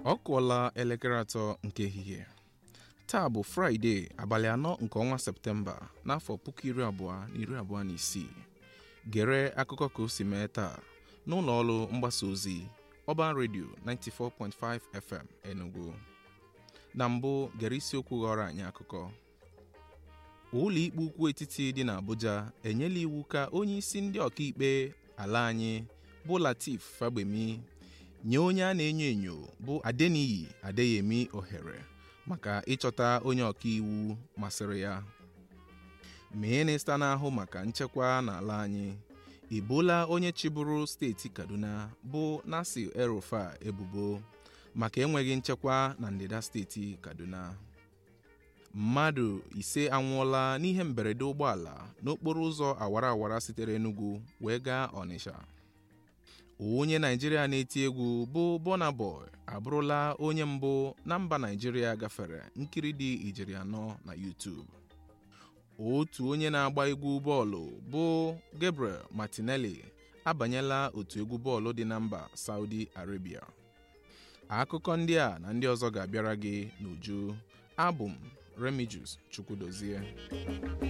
ọ kụọla elekere atọ nke ehihie taa bụ fraịde abalị anọ nke ọnwa septemba n'afọ puku iri abụọ na iri abụọ na isii gere akụkọ ka o si mee taa n'ụlọ ọrụ mgbasa ozi ọban redio 94.5 fm enugu na mbụ gere isiokwu ghọrọ anyị akụkọ ụlọ ikpe ukwu etiti dị n'Abuja enyela iwu ka onye isi ndị ọkaikpe ala anyị bụ Latif Fagbemi nye onye a na-enyo enyo bụ Adeniyi Adeyemi ohere maka ịchọta onye ọkaiwu masịrị ya minista na-ahụ maka nchekwa n'ala anyị ebola onye chịbụrụ steeti Kaduna bụ Nasir El-Rufai ebubo maka enweghị nchekwa na ndịda steeti Kaduna mmadụ ise anwụọla n'ihe mberede ụgbọala n'okporo ụzọ awara awara sitere Enugu wee gaa Ọnịsha onye Naijiria na-eti egwu bụ Burna Boy abụrụla onye mbụ na mba Naijiria gafere nkiri dị ijeri anọ na YouTube otu onye na-agba egwu bọọlụ bụ Gabriel Martinelli abanyela otu egwu bọọlụ dị na mba Saudi Arabia akụkọ ndị a na ndị ọzọ ga-abịara gị n'uju abụ m Remigius Chukwudozie